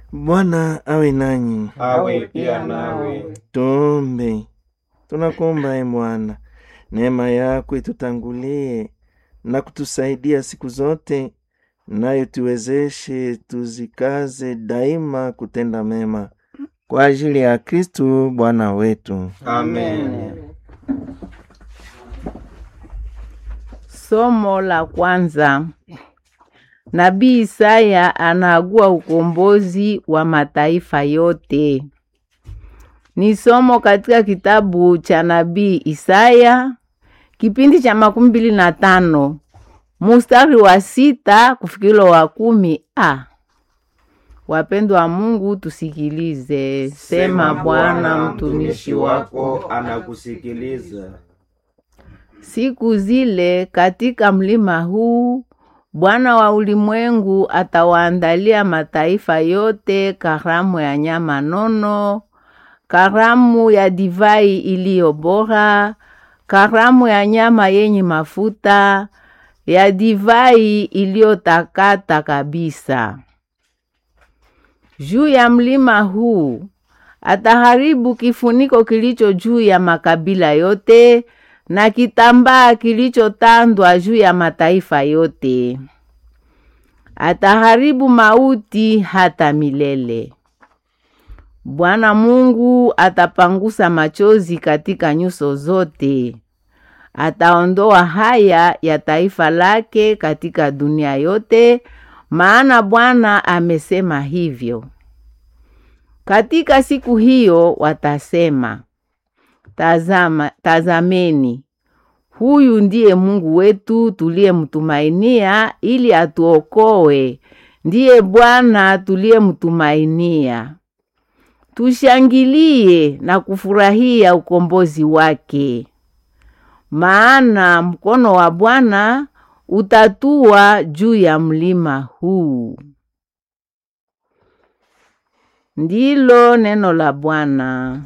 Bwana awe nanyi. awe pia nawe. Tuombe. Tunakuomba e Bwana, neema yako itutangulie na kutusaidia siku zote, nayo tuwezeshe tuzikaze daima kutenda mema kwa ajili ya Kristu Bwana wetu. Amen. Somo la kwanza. Nabii Isaya anaagua ukombozi wa mataifa yote. Ni somo katika kitabu cha nabii Isaya kipindi cha makumi mbili na tano mustari wa sita kufikilo wa kumi a. Wapendwa wa Mungu, tusikilize. Sema Bwana, mtumishi wako anakusikiliza. Siku zile katika mlima huu Bwana wa ulimwengu atawaandalia mataifa yote karamu ya nyama nono, karamu ya divai iliyo bora, karamu ya nyama yenye mafuta, ya divai iliyotakata kabisa. Juu ya mlima huu ataharibu kifuniko kilicho juu ya makabila yote na kitambaa kilichotandwa juu ya mataifa yote. Ataharibu mauti hata milele. Bwana Mungu atapangusa machozi katika nyuso zote. Ataondoa haya ya taifa lake katika dunia yote, maana Bwana amesema hivyo. Katika siku hiyo watasema, Tazama, tazameni, huyu ndiye Mungu wetu tuliyemtumainia ili atuokoe, ndiye Bwana tuliyemtumainia. Tushangilie na kufurahia ukombozi wake, maana mkono wa Bwana utatua juu ya mlima huu. Ndilo neno la Bwana.